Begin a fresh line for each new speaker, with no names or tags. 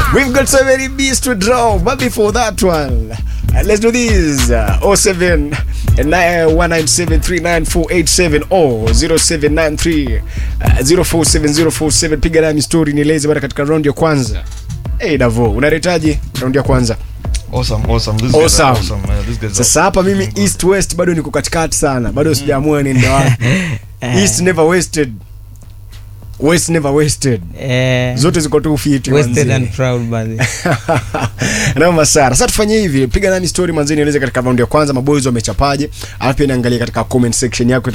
We've got so many beats to draw, but before that one, uh, let's do this. Uh, 07 1973947 or 0793 uh, 047047. Piga nami story nieleze bana katika round ya kwanza. Hey Davo, unaretaje round ya kwanza?
Awesome, awesome. This guys are
Awesome.
awesome. man. This guys are
Sasa hapa mimi east west bado niko katikati sana, bado sijaamua niende wapi. East never wasted, west never wasted,
Eh,
zote ziko tu fiti.
wasted
manzi.
and proud bali.
Noma sana. Sasa tufanye hivi, piga nami story manzini, nieleze katika round ya kwanza maboys wamechapaje, alafu pia niangalie katika comment section yako